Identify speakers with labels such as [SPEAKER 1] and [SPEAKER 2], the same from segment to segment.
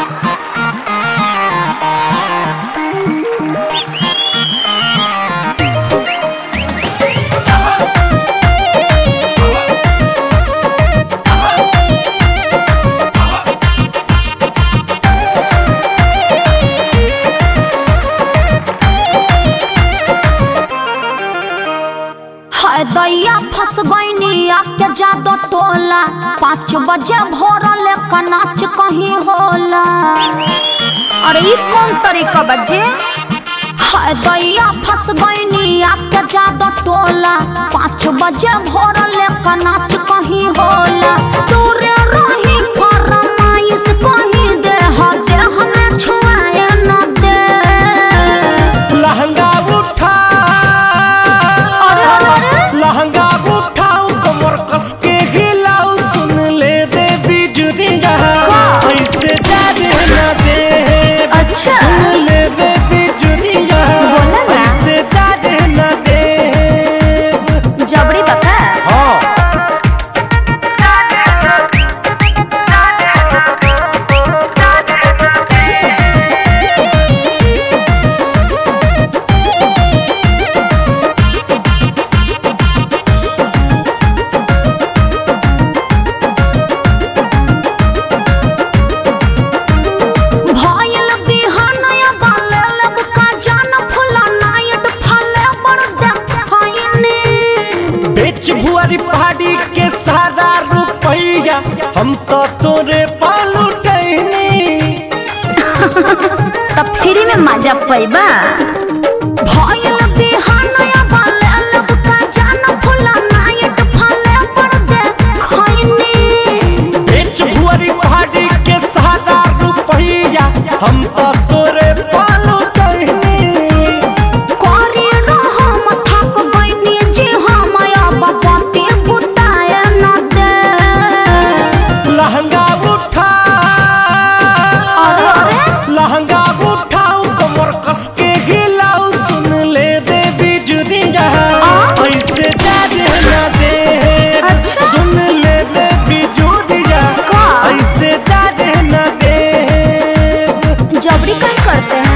[SPEAKER 1] हाय दैया फंस गईनी आके जादो टोला पाँच बजे भोर लेकर नाच कहीं होला अरे ई कौन तरीका बजे हाय दैया फंस गईनी आके जादो टोला पाँच बजे भोर लेकर नाच कहीं होला दूरे रही फरमाइश कहीं दे हो दे हमें छुआए न दे
[SPEAKER 2] लहंगा उठा
[SPEAKER 1] अरे अरे
[SPEAKER 2] लहंगा उठाऊ कमर कस के हिलाऊ सुन ले दे बिजुरिया
[SPEAKER 1] का?
[SPEAKER 2] ऐसे जाने ना दे
[SPEAKER 1] अच्छा।
[SPEAKER 2] सुन ले दे बिजुरिया
[SPEAKER 1] बोला ना।
[SPEAKER 2] ऐसे जाने ना दे
[SPEAKER 1] जबरी बता
[SPEAKER 2] हाँ
[SPEAKER 1] भयल बिहानया बाले लब का जान फुला नायट फले बड़ देखैनी
[SPEAKER 2] बेच भुआरी पहाड़ी के सारा रुपैया हम तो तोरे पालू टहनी
[SPEAKER 1] तब फ्री में मजा पैबा भयल बिहानया बाले लब का जान फुला नायट फले बड़ देखैनी
[SPEAKER 2] बेच भुआरी पहाड़ी के सारा रुपैया हम तो तोरे पालू टहनी
[SPEAKER 1] कोरी रहम थक गइनी जी हम अब पति बुताए न दे
[SPEAKER 2] लहंगा उठा
[SPEAKER 1] अरे अरे
[SPEAKER 2] लहंगा उठाऊ कमर कस के हिलाऊ सुन ले दे बिजुरिया ऐसे जाने ना दे
[SPEAKER 1] अच्छा।
[SPEAKER 2] सुन ले दे बिजुरिया
[SPEAKER 1] का?
[SPEAKER 2] ऐसे जाने ना दे
[SPEAKER 1] जबरी कहीं करते हैं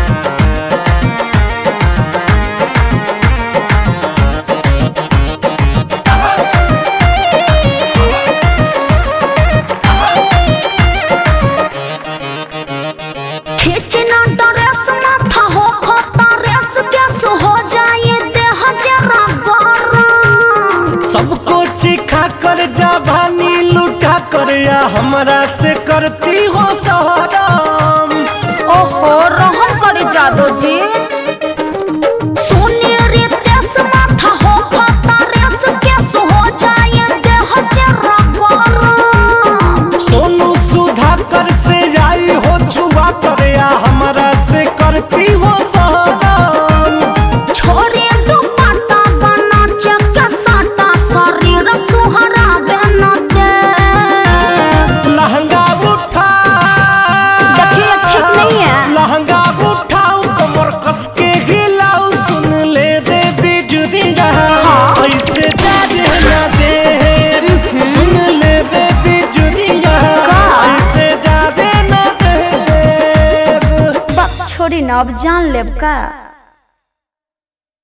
[SPEAKER 1] खींचना ड्रेस माथा हो खोता रेस गैस हो जाए देह जरा गरम
[SPEAKER 2] सबको चिखा कर जवानी लुटा कर या हमरा से करती हो सहराम
[SPEAKER 1] ओहो रहम करे जादो जी सोने रे तेस माथा हो खोता रेस गैस हो जाए देह जरा गरम
[SPEAKER 2] सोनू सुधा कर से आई हो छुआ कर या हमरा से करती हो सहराम
[SPEAKER 1] छोरे दुपट्टा बना चक साटा शरीर सुहरा बन दे
[SPEAKER 2] लहंगा उठा
[SPEAKER 1] देखिए ठीक नहीं है
[SPEAKER 2] लहंगा उठाऊ कमर कस के हिलाऊ सुन ले दे बिजुरिया
[SPEAKER 1] हाँ।
[SPEAKER 2] ऐसे जाने ना दे सुन ले दे बिजुरिया
[SPEAKER 1] का?
[SPEAKER 2] ऐसे जाने ना दे
[SPEAKER 1] बक छोड़ी न अब जान लेब का